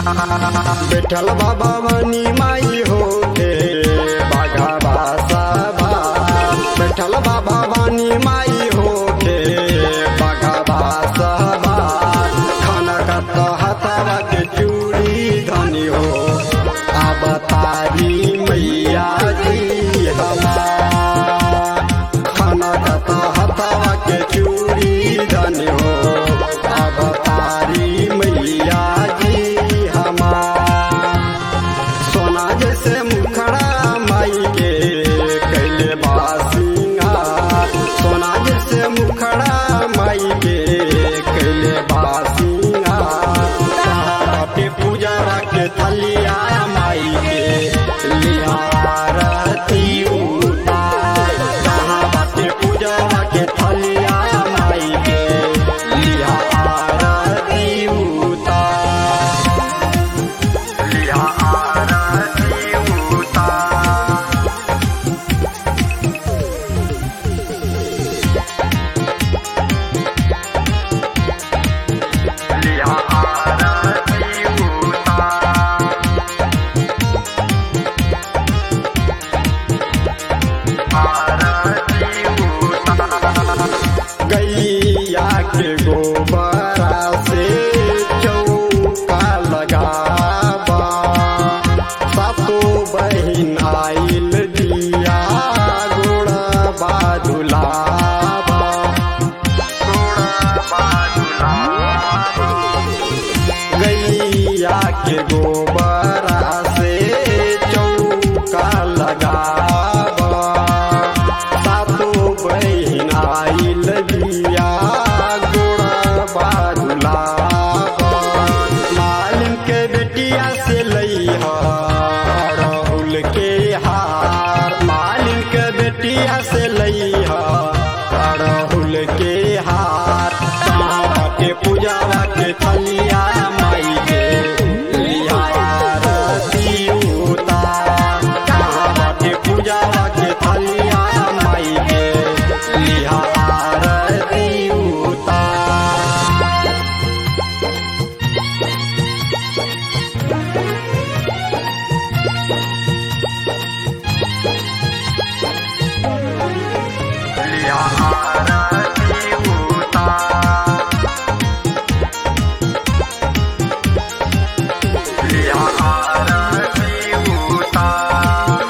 बैठल बाबा वानी माई हो के बाघा सभा बैठल बाबा वानी माई हो के बाघा सभा खाना का तो हथवा के चूड़ी धनी हो अब तारी मैया जी हमार खाना का तो हथवा के चूड़ी धनी हो अब तारी मैया जी हमार सोना जैसे मुखड़ा माई के कैले बासिंगा सोना जैसे मुखड़ा माई के कैले बासिंगा के पूजा के थलिया माई के लिया आरती उतार कहाँ बाटे पूजा के थलिया माई के लिया आरती उतार लिया आरती उतार लिया आरती उतार गैया के गोबरा से चौका लगाबा सातो बहिन आइल दिया गोड़ा बादुलाबा गैया के गोबरा से चौका लगाबा सातो बहिन आइल दिया गोड़ा बादुलाबा मालिन के बेटिया से लइहा राहुल के हार मालिन के बेटिया से लइहा राहुल के हार कहाँ बाटे पूजावा के थलिया माई के लिया आरती उतार कहाँ बाटे पूजावा के थलिया माई के लिया आरती उतार लिया आरती उतार लिया आरती उतार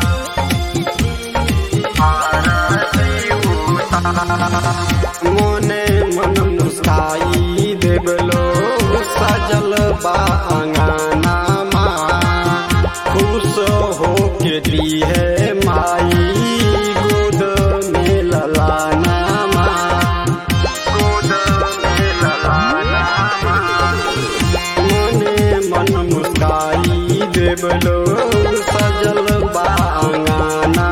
आरती उतार मोने मन मुस्काई देवलो सजल बा अंगना खुश हो के दी है माई गोद में ललाना गोद में ललाना मने मन मुस्काई देवलो सजल बा अंगना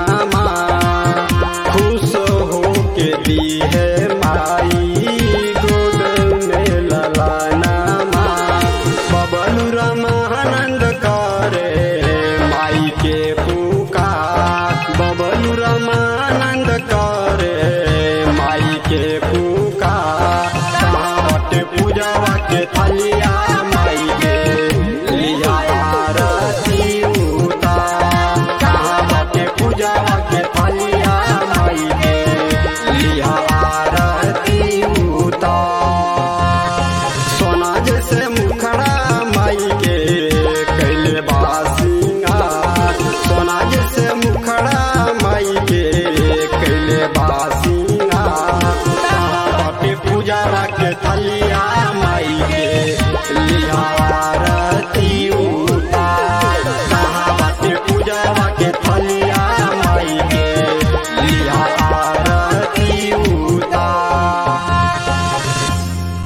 खुश हो के दी है माई गोद में ललाना बबलू रमानंद करे माई के पुकार बबलू रमानंद करे माई के पुकार कहाँ बाटे पूजावा के थलिया